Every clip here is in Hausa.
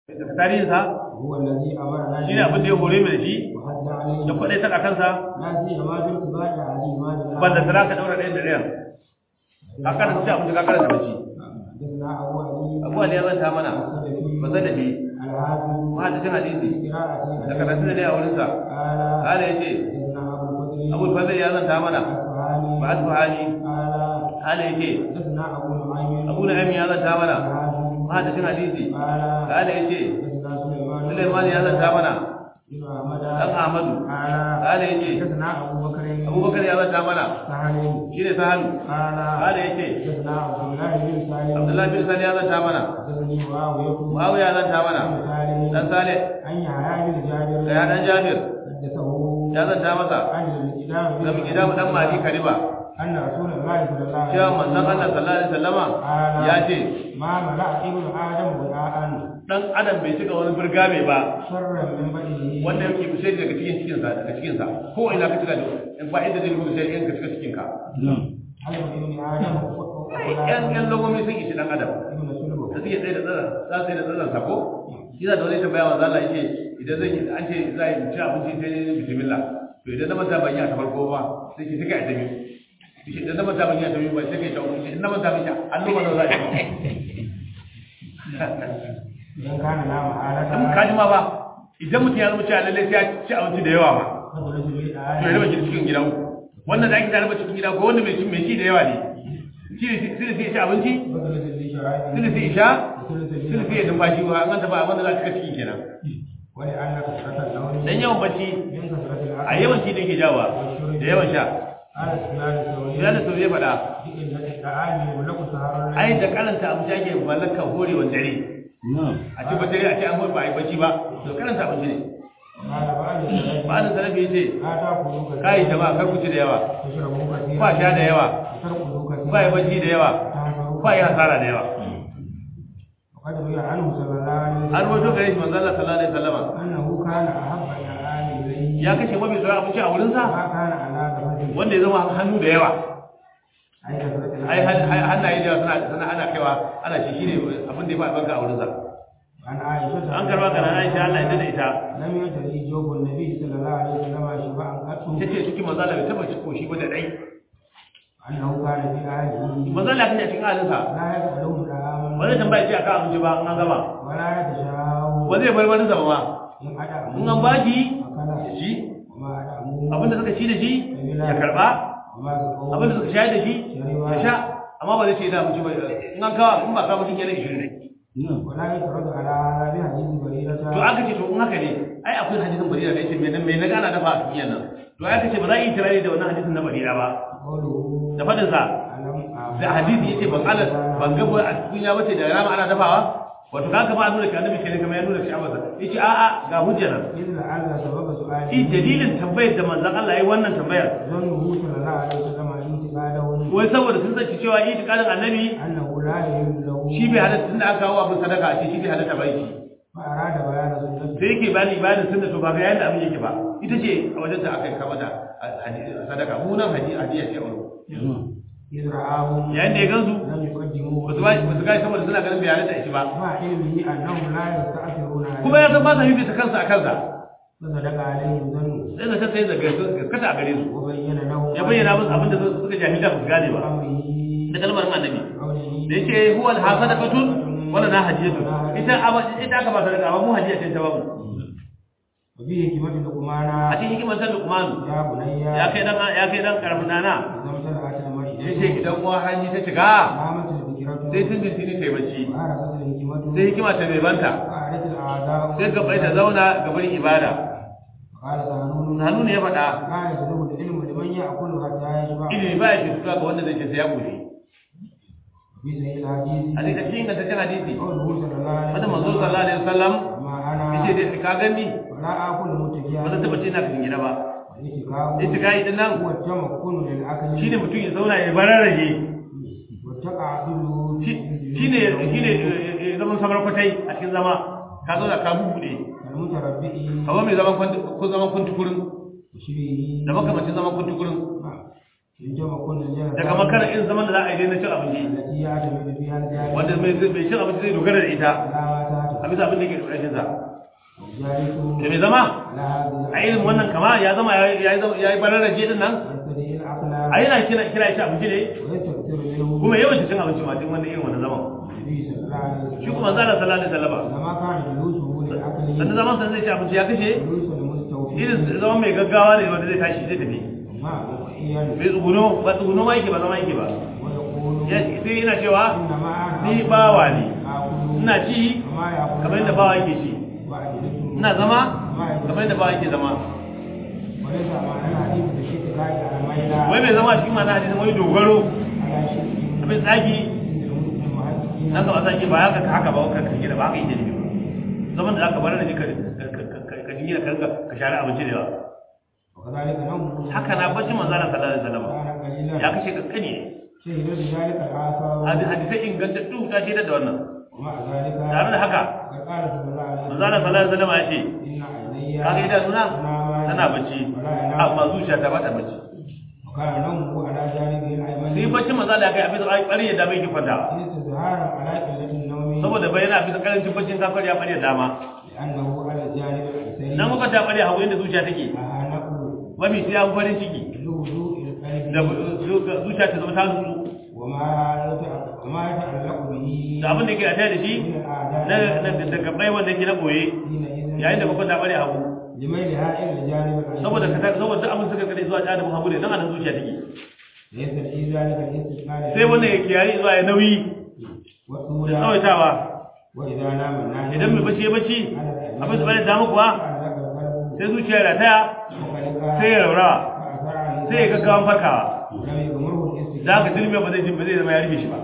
daga tarihinsa هو الذي أمرنا shi ne abin da ya hore mu da shi وحد عليه ya kwaɗai ta kansa لا سيما في ارتباط عليه ما بالله banda tara ka ɗaura ɗayan da ɗayan ka karanta ci abinci ka karanta bacci حدثنا أبو علي abu ali ya zanta mana السلفي ba zan da shi الحافظ mahadacin hadisi قراءة da karatu da ne a wurinsa قال kala ya ce حدثنا أبو الفضل abu fadl ya zanta mana الأصفهاني ba asfahani قال kala ya ce حدثنا أبو نعيم abu na'im ya zanta mana الحافظ mahadacin hadisi قال kala ya ce حدثنا سليمان Sulaiman ya zanta mana بن أحمد dan Ahmadu قال kala ya ce حدثنا أبو بكر Abubakar ya zanta mana سهل shi ne sahalu قال kala ya ce حدثنا عبد الله بن سالم Abdullahi bin Sani ya zanta mana حدثني معاوية Muawiya ya zanta mana بن سالم dan Saleh عن يحيى بن جابر da ya dan Jabir حدثه ya zanta masa عن الكتاب da mu gida mu dan Mali Kariba أن رسول الله صلى الله عليه cewa manzon Allah sallallahu alaihi wasallama ya ce ما ملأ ابن آدم وعاء dan adam bai cika wani burga mai ba شرا من بدنه wanda yake kushe daga cikin cikin sa daga cikin sa ko ina ka cika da in ba inda zai rubuta in ka cika cikin ka هل ابن آدم yan yan logomi sun ishi dan adam ابن سلبه da suke tsaye da tsara za su yi da tsaran sa ko yana da wani tambaya wa Allah yake idan zan yi an ce za yi ci abinci sai bismillah to idan na manta ban yi a ta farko ba sai ki tuka a ta biyu idan na manta ban yi a ta biyu ba sai kai ta uku idan na manta ban yi an noma da za a yi إذا كان لا محالة dan kaji ma ba idan mutum ya zama cewa lalle sai ya ci abinci da yawa ma فضلت to ya raba بالآية shi cikin gida uku wannan da ake da raba cikin gida ko wanda mai ci mai ci da yawa ne shi ne sai sai ci abinci فضلت بالشرائع sai sai isha وثلث sai sai ya numfashi ba an ta ba wanda za ka cika cikin kenan ولأن كثرة النوم dan yawan bacci من كثرة a العقل yawan ci da ke jawa da yawan sha قال سفيان الثوري ya da sauri ya faɗa بإن الطعام يملك سهر ai الليل da karanta abinci ake mallakar horewar dare a ci dare a ce an hore ba a yi bacci ba to karanta abinci ne قال بعد الثلاث ba da salafi ya ce لا تأكلوا كثيرا kai jama'a kar ku ci da yawa تشربوا كثيرا ba sha da yawa ترقدوا كثيرا ba yi bacci da yawa تحسروا ba yi hasara da yawa وقد روي عنه صلى الله عليه an وسلم rawaito gare shi manzo Allah sallallahu alaihi wasallam أنه كان أحب الطعام إليه ya kashe mafi tsoron abinci a wurinsa ما كان على غفلة wanda ya zama hannu da yawa أي كثرة ai العقل han- hannaye da yawa suna suna ana kaiwa ana shi shine abin da ya fi albarka a wurinsa عن عائشة an karba kana Aisha Allah ya dade ita لم يجري جوف النبي صلى الله عليه وسلم شبعا قط tace cikin manzo Allah bai taba ci koshi ba da dai أنه كان في أهله manzo Allah kace cikin halinsa لا يسألهم طعاما ba zai tambaya ce akan abinci ba an gama ولا يتشاءوا ba zai bar wani zama ba إن أدعموا in an baki أكل ya ci وما أدعموا abinda suka ci da shi ya karba وما سقوا abinda suka shayar da shi ya sha amma ba zai ce da abinci ba in an kawo in ba kawo mutum yana ishirin ne ولا يترد على هذا بحديث بريرة to aka ce to in haka ne ai akwai hadisin barira da yace me me na gana dafa a duniya nan to aka ce ba za a yi tirare da wannan hadisin na barira ba قوله da fadin sa ألم da hadisi yace ban ala ban ga ba a duniya bace da rama ana dafawa wato kaga ma nuna annabi kenan kamar ya nuna shi abasa yace a a ga hujja nan إذ لعل سبب سؤاله shi dalilin tambayar da manzon Allah yayi wannan tambayar ظنه صلى الله عليه وسلم انتقاده wai saboda sun zaci cewa itiqadin annabi أنه لا يحل له shi bai halatta tunda aka kawo abin sadaka a ce shi bai halatta ba shi فأراد بيان سنته sai yake bani bayanin sunna to ba ga yanda abin yake ba ita ce a wajen da aka yi kama da hadisi sadaka mu nan hadisi hadiya ce a wurin إذ رآهم yayin da ya gansu لم يقدموه ba su ba ba su kai saboda suna ganin bai halatta shi ba مع علمه أنهم لا يستأثرون عليه kuma ya san ba sa fifita kansa a kansa فصدق عليهم ظنه sai da sai da gaskata a gare su وبين لهم ya bayyana musu abin da suka jahilta ba su gane ba أمره da kalmar annabi قوله da yake huwa al-hasadaqatun wala na hadiyatu ita aba ita aka ba sadaka amma mu hadiya ce ta babu وفيه حكمة لقمان a cikin hikimar ta Luqman يا بني ya kai dan ya kai dan karfin nana إذا امتلأت المرء yace idan uwa hanji ta shiga قامت الفكرة sai tun dintini ta yi bacci وعرفت الحكمة sai hikima ta bai banta وقعدت الأعداء sai gaba ta zauna gaban ibada قال سهنون hannu ne ya faɗa لا يسلب العلم لمن يأكل حتى يشبع ilimi ba ya ke tuka ga wanda zai ce sai ya gobe في صحيح الحديث a cikin cikin ingantaccen hadisi قوله صلى الله عليه wanda manzo sallallahu alaihi wasallam ما أنا yace dai ka gani ولا آكل متكئا ba zan taba ce na cikin gida ba والاتكاء ittikai din nan هو التمكن للعقل shine mutum ya zauna ya bararraje والتقعدل shine shine zaman samar kwatai a cikin zama ka zauna ka bubude المتربئ kamar mai zaman kwanti ko zaman kuntukurin وشبهه da makamacin zaman kuntukurin التمكن للجهل daga makarar irin zaman da za a yi dai na cin abinci التي يعتمد فيها الجاهل wanda mai mai cin abinci zai dogara da ita على ما تحت bisa abin da yake ƙarshen sa وجالس da mai zama على هذه a irin wannan kama ya zama ya yi ya yi bararraje din nan يستدعي العقل a yana kira kira shi abinci ne ويستكثر منه kuma yawan cin abinci ma duk wannan irin wannan zaman النبي صلى الله عليه وسلم shi kuma zalla sallallahu alaihi wasallam لما كان جلوسه للعقل sannan zaman sa zai ci abinci ya kashe جلوس المستوفي irin zaman mai gaggawa ne wanda zai tashi zai tafi مع وقيا bai tsuguno ba tsuguno ma yake ba zama yake ba ويقول Ya- sai yana cewa إنما أنا ni bawa ne آكل ina ci كما يأكل kamar yadda bawa yake ci وأجلس ina zama كما يجلس kamar yadda bawa yake zama وليس معنى الحديث بشيء كاي على ميلا wai mai zama cikin mana hadisin wani dogaro على شيء abin tsagi عند المحدثين nan gaba sake ba haka haka ba ka kage da ba haka yake ne zaman da aka bar da ka ka dinga ka ka share abinci da yawa وكذلك نومه haka na bacci manzo Allah sallallahu alaihi wasallam كان قليلا ya kashe kankani ne شهد بذلك الآثار Hadi- hadisai ingantattu ta shaidar da wannan ومع ذلك tare da haka قد قال صلى الله عليه manzo Allah sallallahu alaihi wasallam ya ce إن عيني kaga idanuna تنامان tana bacci ولا ينام amma zuciya ta bata bacci وكان نومه على جانبه الأيمن sai bacci manzo Allah ya kai abin da bari ya dame ki kwanta استظهارا على قلة النوم saboda bayyana bisa karancin baccin ka kwari ya bari ya dama لأنه على الجانب الأيسر nan muka ta bari hagu inda zuciya take لها نقل mafi sai an farin ciki لهدوء da القلب zuciya ta zama ta nutsu وما يتعلق وما يتعلق به da abin da ke a da shi من na الأعداء da gabai wanda ke na boye حينئذ yayin da muka ta bari hagu لميلها إلى الجانب الأيسر saboda ka saboda abin suka kare zuwa janibin hagu ne nan anan zuciya take يستدعي ذلك الاستثناء sai wannan ya kiyaye zuwa ya nauyi da والأولى tsawaitawa وإذا نام الناس idan mai bacci ya bacci abin su bari damu kuwa sai zuciya ya rataya sai ya raurawa sai ya gaggawan farkawa لم يغمره الاستثناء za ka tilmiya ba zai jin ba zai zama ya rufe shi ba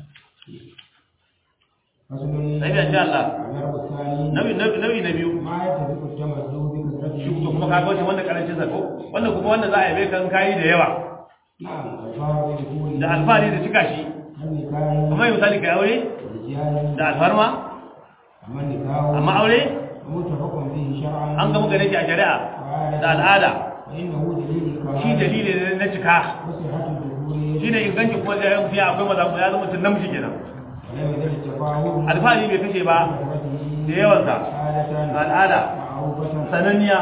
فصل sai ya sha Allah الضرب الثاني nau'i nau'i nau'i na biyu ما يتفق التمسك بكثرته shi kuma kuma kaga wancan wanda karancin sa ko wanda kuma wanda za a yabe kan kayi da yawa نعم الفار بدخول da alfahari da cika shi النكاح kamar misali kai aure والرجال da alfarma أما النكاح amma aure متفق فيه شرعا an gama gare shi a shari'a da al'ada فإنه دليل الكمال shi dalili ne na cika وصحة الدخول shi ne inganci kuma da yan fiya akwai maza ya zama mutum namiji kenan ولم يزل التفاهم alfahari bai kashe ba بكثرته da yawansa عادة ga al'ada معروفة sananniya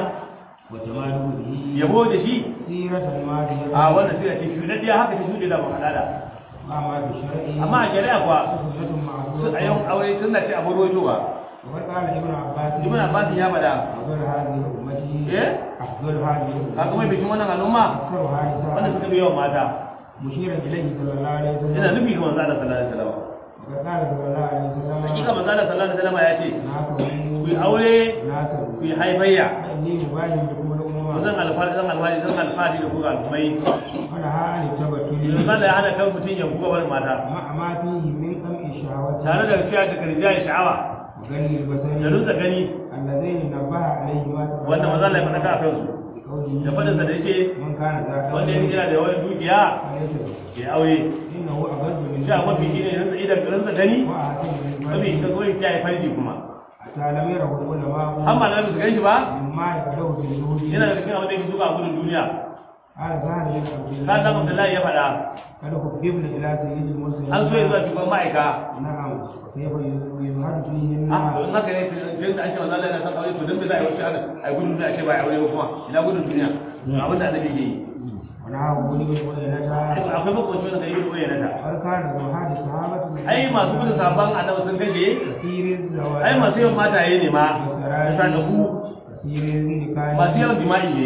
وتماله به yabo da shi سيرة الماضية a wannan sai a ce shuɗaɗɗiya haka ta shuɗe da ban al'ada وأما بالشرع amma a shari'a kuwa سنة su معروفة a yau aure sun ce abu rojo ba وقد قال ابن عباس ibn abbas ya bada أفضل هذه أمتي إيه؟ أفضل هذه kaga mai أمتي bikin wannan al'umma أكثرها wanda نساء suka fi yawan mata مشيرا إليه صلى الله عليه ina وسلم nufi ga manzo Allah sallallahu alaihi wasallam وقد قال صلى الله عليه وسلم hakika manzo Allah sallallahu alaihi wasallam ya ce ناكم ku yi aure ناكم ku yi haifayya فإني مباين بكم ku الأمم zan alfahari zan alfahari zan alfahari da ku ga al'ummai ونهى عن yanzu التبتل Allah ya hana kan mutum ya buga wani mata مع ما فيه من قمع الشهوات tare da fiya da karja ya sha'awa وغني da البصر rinsa gani اللذين نبه عليهما wannan maza Allah ya faɗa a kansu بقوله da faɗinsa da yake من كان ذا wanda ya kira da yawan dukiya فليس به. ya aure إنه أبد من shi a mafi shi ne rinsa idan rinsa gani وأحسن من mafi الفرد ita zo ya kiyaye farji kuma حتى لم يره العلماء amma na su gan shi ba مما يقدره في الزهود yana da cikin abin da yake zuwa a gudun duniya قال سهل بن عبد ka san الله Abdullahi ya faɗa قد خببنا إلى سيد المرسلين an so ya zuwa shugaban ma'aika نعم كيف يظهر فيهن ah don haka ne tun da ake manzo Allah yana son aure to dan bai za a yi wasu haka a gudun duniya ake ba a aure ba kuma ina gudun duniya abin da annabi ke yi ونهى بني بن عيينة akwai makwanci wanda yi ruwa yana ta قد كان زهاد الصحابة ai masu gudun sabon annabi sun gaje كثير الزواج ai masu yawan mataye ne ma da sadaku كثير النكاح masu yawan jima'i ne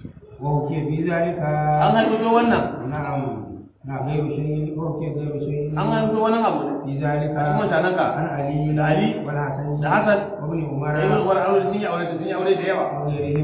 وهو في ذلك an haifito wannan نعم نعم غير شيء وهو غير شيء an haifito wannan abu في ذلك kuma tananka عن علي da Ali والحسن da Hassan وابن عمر da ibn Umar aure sun yi aure sun yi aure da yawa وغيرهم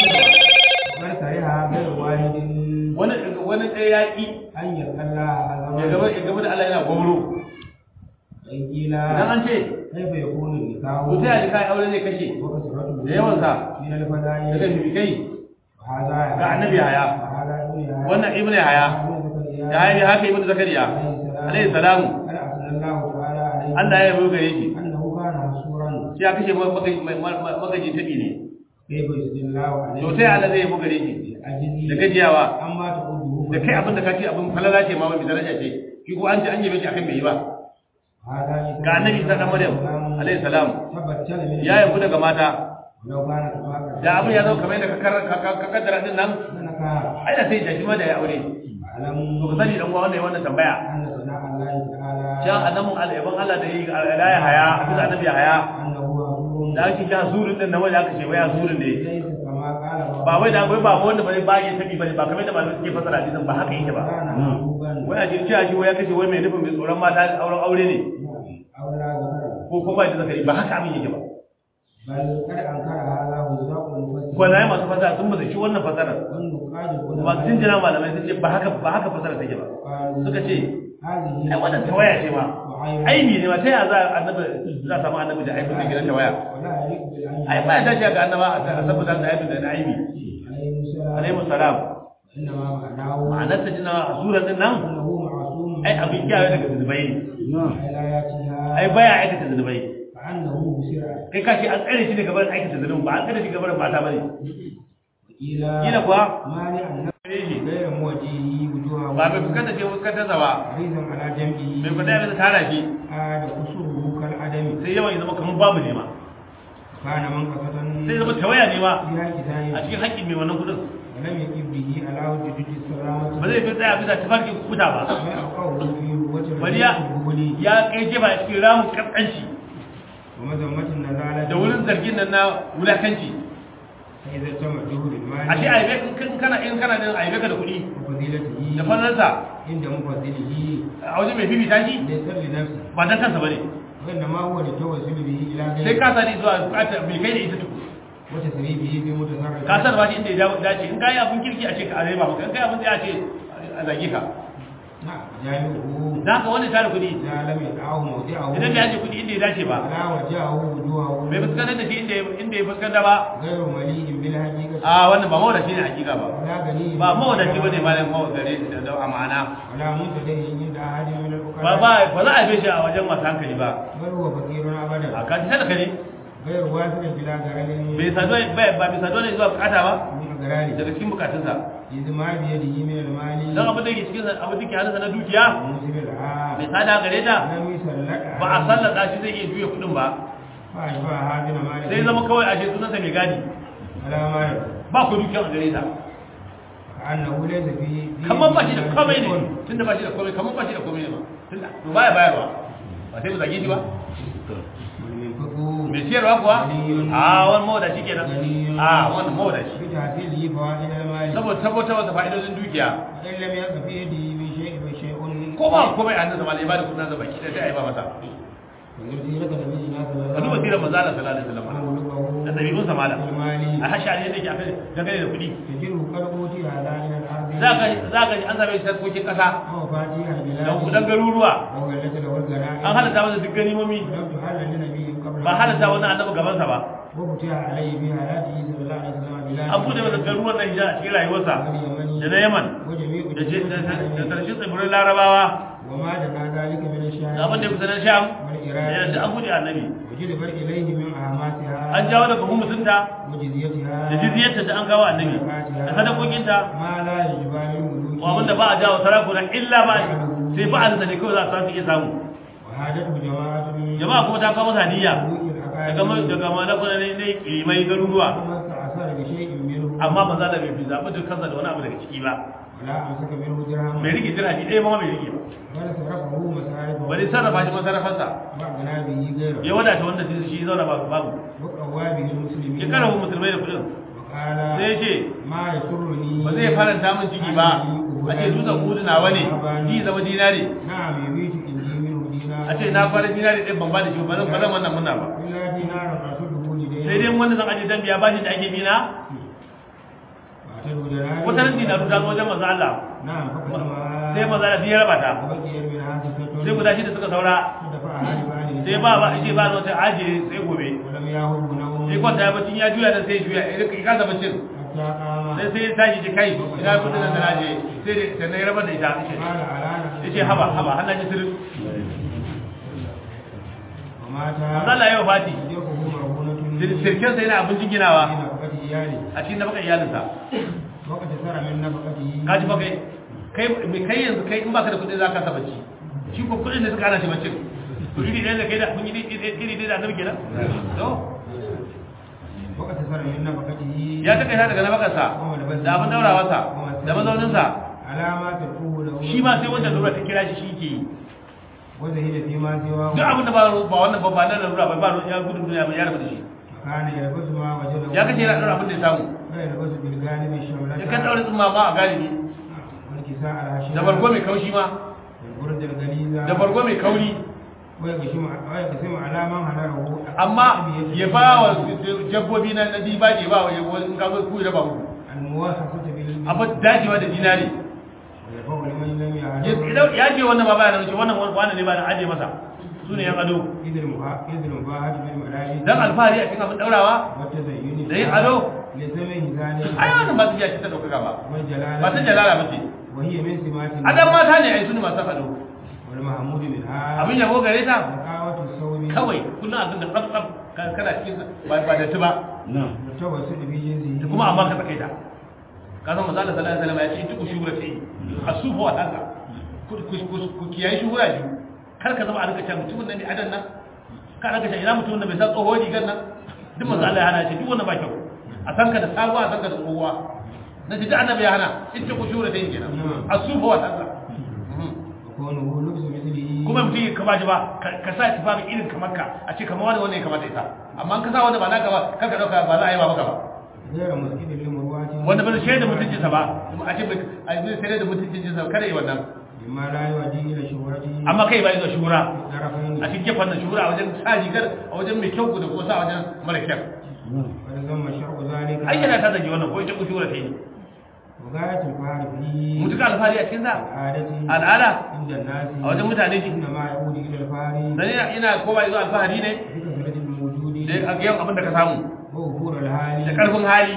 وقد كره غير واحد wani wani ɗaya ya ƙi أن يلقى الله ya gaba عز ya gaba da Allah yana gwamro وإن قيل idan an ce كيف يكون النكاح to ta yadda kai aure zai kashe وكثرته da yawansa من daga الفضائل bibikai وهذا ga annabi Yahaya وهذا ابن يحيى wannan ibn Yahaya وابن ya yi haka ibn Zakariya alaihi salamu قال أثنى الله تعالى عليه Allah ya yabo gare shi أنه كان مسرورا shi ya kashe magaji tabi ne كيف يسجد الله عليه to sai Allah zai yabo gare shi da أجزي gajiyawa أما تقوله da kai abin da ka ce abin falala ce ma wani daraja ce shi ko an ce an yabe shi akan bai yi ba هذا ga annabi Isa dan Maryam alaihi salam تبتل من ya yanku daga mata ولو كان كما da abin ya zo kamar yadda ka kar- ka ka- ka kaddara din nan سنكا ai da sai da shi ma da ya aure أعلم to ka sani dan uwa wannan wannan tambaya أن ثناء الله تعالى can annabin al'aban Allah da yi ga ya haya bisa annabi ya haya أنه عدو da ake kira zurin din nan wanda aka ce waya zurin ne ليس كما قال ba wai da wai ba wanda bane ba ya tabi bane ba kamar da malamai suke fasara hadisin ba haka yake ba كان محبوبا wai a jirci a shi wai ya kace wai mai nufin mai tsoron mata auren aure ne أو لا ذكر ko ko ba da zakari ba haka abin yake ba بل قد أنكر هذا وزراء المفسرين gwanaye masu fasara sun baza shi wannan fasarar والنقاد masu jin jira malamai sun ce ba haka ba haka fasara take ba قالوا suka ce هذه ai wannan tawaya ce ma وعين aibi ne ma ta yaya za a annabi za a samu annabi da aibin da gidan tawaya ولا يليق بالعين ai ba ya dace ga annaba a saboda da aibin da na aibi عليه السلام alaihi salam إنما معناه ma'anar ta jina a surar din nan أنه معصوم ai abin kiyaye daga zunubai ne حياتها ai baya aikata zunubai فأنه بسرعة kai ka ce an tsare shi daga barin aikata zunubi ba an tsare shi daga barin mata bane إلى kila kuwa مانع النفس tsare shi غير موجهه وجوهه ba mai fuskanta ce fuskantar sa ba حريصا على جنبه mai kwata bisa tara shi عاد قصره كالعدم sai yawan ya zama kamar babu ne ma كان منقصة sai zama tawaya ne ma في الكتاب a cikin haƙƙin mai wannan kudin ولم يكن به على وجود السلامة ba zai fi tsaya bisa tafarkin kuta ba ويقعه في هوة bari ya الرجل ya kai jefa a cikin ramin kaskanci ومذمة النزالة da wurin zargin nan na wulakanci فإذا تم جهد المال a ce aibe in kana in kana nan aibe ka da kuɗi وفضيلته da fallansa عند مفضله a wajen mai bibita shi ليس لنفسه ba dan kansa bane وإنما هو للتوسل به إلى sai غيره ka sani zuwa bukatar bai kai da ita tuku وتسريبه في متصرف ka san ba shi inda ya dace in kai abin kirki a ce ka areba maka in kai abin da ya ce a zage ka نعم جامعه da haka wani tare kuɗi إذا لم يدعه موضعه idan bai aje kuɗi inda ya dace ba ولا وجهه وجوهه bai fuskantar da shi inda ya- inda ya fuskanta ba غير مليء بالحقيقة a wannan ba mawadaci ne hakika ba ولا غني ba mawadaci bane malam mawadare da amana ولا منتدى عند أحد من ba الفقراء ba ba za a bai shi a wajen masu hankali ba بل هو فقير a أبدا kaji sadaka ne غير وافر بلا غرل bai saduwa ba ba bai saduwa ne zuwa bukata ba من أغراره daga cikin bukatunsa إذ ما بيده من المال don abin da ke cikin abin da ke hannunsa na dukiya موسم bai العام sada gare ta لم يسلك ba a sallata shi zai iya juya kudin ba فأشبه هذا مال sai zama kawai a ce sunansa mai gadi على مال ba ku dukiyan a gare ta كأنه ليس في في- kamar ba shi da komai ne tun da ba shi da komai kamar ba shi da komai ne ba tun da to baya bayarwa ba sai mu zage shi ba والمنفق mai siyarwa kuwa a wani mawadaci kenan a wannan mawadaci بتحصيله فوائد المال saboda tabbatar da fa'idodin dukiya وإن لم يبق في يده من شيء فشيء ko ba komai a hannunsa ma ya bada kudin sa baki da sai a yi ba masa ومن سيرة نبينا صلى ka الله duba عليه sirar manzo Allah sallallahu alaihi wasallam وسلم da dabi'un sa malam المال a hashari yadda yake akai dangane da kudi تجره قد أوتي هذا من الأرض za ka za ka ji an same shi sarkokin kasa ومفاتيح da البلاد kudan garuruwa وغلت له الغنائم an halatta masa duk ganimomi ولم تحل لنبي قبل ba halatta wani annabi gaban sa ba وفتح عليه في حياته صلى الله عليه وسلم بلاد an bude masa garuruwan nan hijira a cikin rayuwarsa واليمن da na Yaman وجميع da je- da da الجنود tarshen tsibirin Larabawa وما دنا ذلك من الشام da abin da ya fi sanar Sham da والعراق yanzu an bude annabi وجلب إليه من أهماتها an jawo daga mutunta وجزيتها da jizyarta da an kawo annabi da sadakokinta ما لا يجب للملوك ko abin da ba a jawo sarakuna illa ba sai ba a ne kawai za su iya samu وحاجته جماعة من jama'a kuma ta kawo masa niyya ملوك daga الأقارب mai daga malakuna ne ne kimai garuruwa وما استعصر بشيء منه amma ba za da bai fi zaɓi duk kansa da wani abu daga ciki ba ولا أمسك منه درهم mai rike dirhami ɗaya ma mai rike ba ولا صرفه مصارفه bari sarrafa shi masarrafarsa وأغنى به غيره ya wadata wanda shi shi zauna babu babu وقوى به المسلمين ya karahu musulmai da kudin وقال sai ya ce ما يسرني ba zai faranta min ciki ba a ce dutsen kudu nawa ne ni zama dinari نعم يبيت إني منه دينار a ce na fara dinari ɗin ban ba da shi ba zan ba zan wannan muna ba إلا دينار رسوله لديه sai dai wanda zan aje dan biya bashi da ake bina واعتدوا دنائر wata nan dinaru ta zo wajen manzo Allah نعم فقدمها sai manzo Allah ya raba ta وبقي منها ستة sai guda shida suka saura فدفعها لبعض sai ba ba shi ba wata aje sai gobe ولم يهب نوم sai kwanta ya bacin ya juya da sai ya juya ya kasa bacin حتى قام sai sai ya tashi ji kai ina kudin nan da naje sai da sai na yi rabar da ita قال على yace haba haba hannan ji sirri ومات manzo Allah ya wafati يده مرهونة sirkin sai yana abincin ginawa في نفقة إياله a cikin nafaka iyalinsa وقد سر من نفقته ka ji fa kai kai mai kai yanzu kai in baka da kuɗi za ka sa bacci shi ko kuɗin da suka hana shi bacci to iri ɗaya da kai da kun yi iri ɗaya da annabi kenan to وقت سر من نفقته ya ta kai ta daga nabakarsa da abin daurawarsa da mazauninsa علامات القوة له shi ma sai wanda lura ta kira shi shi ke yi وزهد فيما سواه duk abin da ba ba wannan ba ba na lura ba ba ya gudun duniya ba ya rabu da shi كان يلبس ما وجده ya kace yana daura abin da ya samu ويلبس بالغالب الشملة ya kan daura tsumma ma a galibi والكساء الهشيم da bargo mai kaushi ma والبرد الغليظة da bargo mai kauri ويقسم ويقسم على من هدره amma ya ba wa jabbobi na na dibaje ba wa ya in ka zo ku da ba ku المواحفة بالمال abin dajewa da dinari ويفوق لمن لم ya يعلم ya ce wannan ba ba yana ce wannan wannan ne ba na aje masa su ne yan ado إذ المها- إذ المباهاة بالملابس dan alfahari a cikin abin daurawa والتزين da yin ado لسمه ذلك ai wannan ba su iya ta daukaka ba والجلالة ba ta jalala ba ce وهي من سمات adam mata ne ai su ne masu ado والمحمود منها abin yabo gare ta نقاوة الصوم kawai kullum abin da tsaf tsaf ka- kana cikin sa, ba ba da ba والتوسل في جنسه da kuma amma ka takaita ka san manzo Allah sallallahu alaihi wasallam ya ce duk shura ce asufa wa tanka ku ku- ku- ku kiyaye shura ji kar ka zama a rika can mutumin nan ne adan nan ka rika can ina mutumin da bai san tsoho rigar nan duk manzo Allah ya hana shi duk wannan ba kyau a san ka da sabuwa a san ka da tsohuwa na ji da annabi ya hana ita ku shura ta yin kenan asufa wa tanka وكونه لبس مثله kuma mutum ya kama ji ba ka ka sa tufafi irin kamar ka a ce kamar wani wanda ya kamata ita amma in ka sa wanda ba naka ba kar ka dauka ba za a yi ba maka ba غير مسكين لمرواته wanda ba zai shaida mutuncinsa ba kuma a ce bai a zai sai da mutuncinsa kada yi wannan مما لا يؤدي إلى شهرته amma kai ba yi ga shura طرفين a cikin gefen nan shura a wajen sa rigar a wajen mai kyau da kuma sa a wajen mara kyau ولزم شرع ذلك ai yana ta zage wannan ko ita ku shura ta yi وغاية الفعل فيه mutuka alfahari a cikin sa العادة al'ada عند الناس a wajen mutane shi إنما يعود إلى الفعل dan ina ina ko ba zuwa alfahari ne بكثرة الموجود da a yawan abin da ka samu ووفور da الحال karfin hali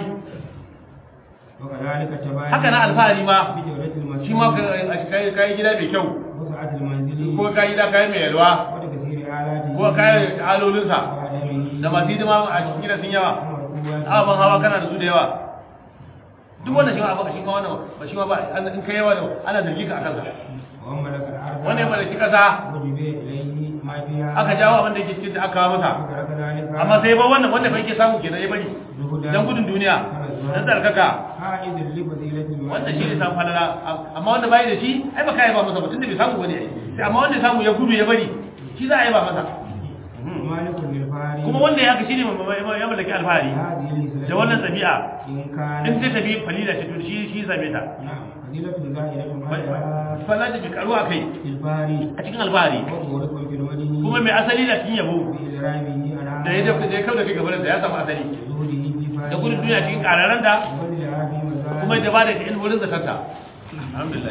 وكذلك تباين haka na alfahari ma بجودة shi ma المسجد ka kai kai gida mai kyau وسعة المنزل ko kai gida kai mai yalwa وتكثير آلاته ko kai halolinsa وعدمه da masu hidima a cikin gidan sun yawa ومركوباته abin hawa kana da su da yawa duk wannan shi ma abu shi ma wannan ba shi ma ba an- in kai yawa da ana zargi ka akan sa وملك الأرض wanda ya mallaki kasa وجب إليه ما فيها aka jawo abin da yake cikin da aka kawo masa وترك ذلك amma sai ba wannan wanda fa yake samu kenan ya bari زهدا dan gudun duniya dan tsarkaka عائد لفضيلة المال wanda shi ne samu falala amma wanda bai da shi ai ba kai ba masa ba tunda bai samu bane ai sai amma wanda ya samu ya gudu ya bari shi za a yi ba masa مالك للفاري kuma wanda ya haka shine ya mallaki alfahari هذه الهزلة da wannan tabi'a إن كان in sai tabi falila ce to shi shi same ta نعم فضيلة زائدة على falala da bi karuwa kai الفاري a cikin alfahari ومورق في المدن kuma mai asali da cikin yabo بإدرامه على da ya dafa da ya kauda kai gaban da ya samu asali زهده في فاري da gudun duniya cikin kararan da وبذلها في مزارع kuma da ba da ilmi wurin zakanta alhamdulillah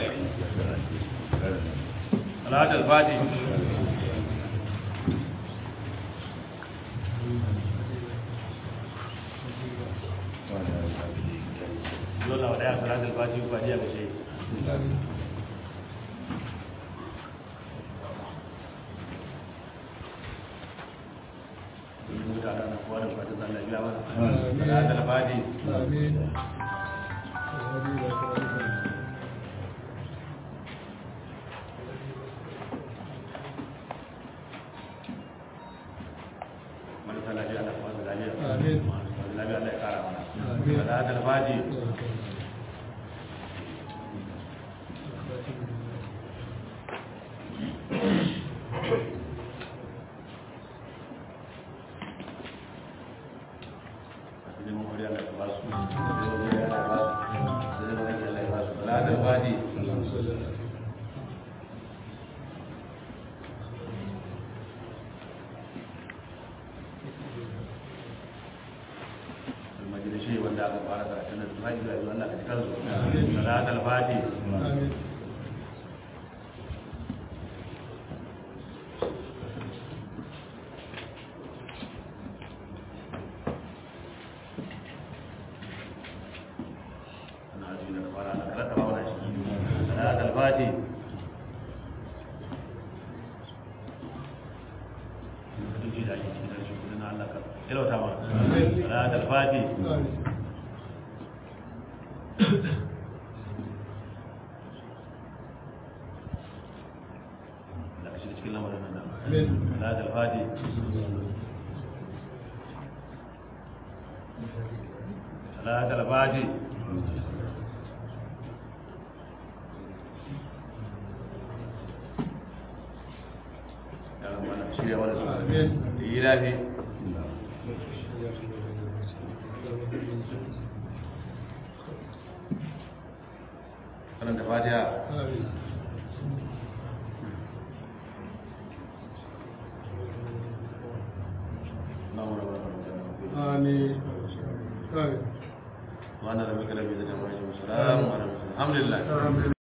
salatul fatih dole wa daya salatul fatih ba diya ga shi mutane na kowa da fatan Allah ya biya mana salatul fatih marasa lafiya Allah kuma da lafiya masu lafiya Allah ya kara mana salatul fatih neman kuri Allah ya ba su neman kuri Allah ya ba su neman kuri Allah ya ba su salatul fatih المجلسي ولا قال سنة المجلس ولا كتكلم صلاة الفاتح صلاة الفاتح صلاة الفاتح لا شيء cikin lamarin nan صلاة الفاتح صلاة الفاتح يا رب أنا شيء ولا سؤال إلهي karanta fatiha آمين آمين وانا ربك ربي ذات الحمد لله